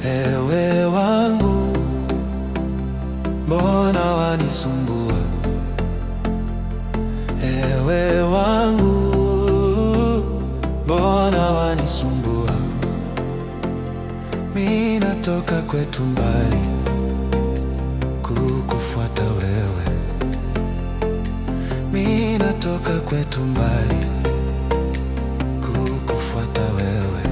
Ewe wangu, mbona wanisumbua? Ewe wangu, mbona wanisumbua? Mi natoka kwetu mbali kukufuata wewe, mi natoka kwetu mbali kukufuata wewe.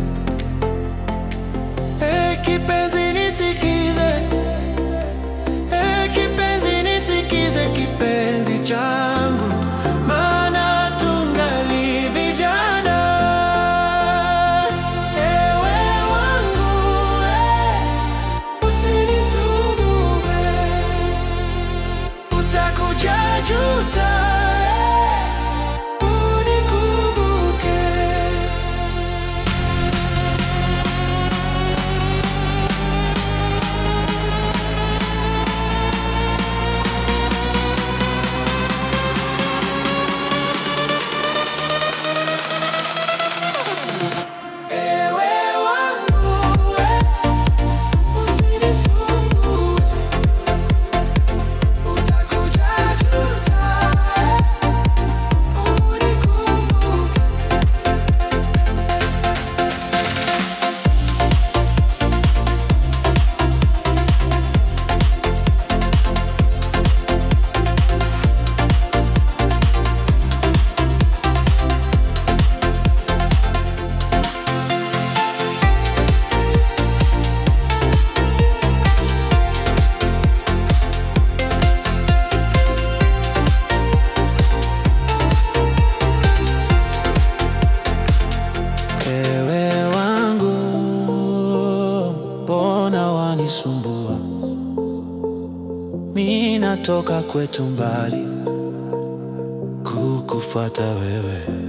Hey, kipenzi nisikize, hey, kipenzi nisikize, kipenzi changu, maana tungali vijana. Ewe wangu, eh, usinisumbue, utakuja juta, eh, unikumbuke. Ewe wangu, usinisumbue, utakuja juta, unikumbuke. Ewe wangu, mbona wanisumbua? Mi natoka kwetu mbali kukufuata wewe.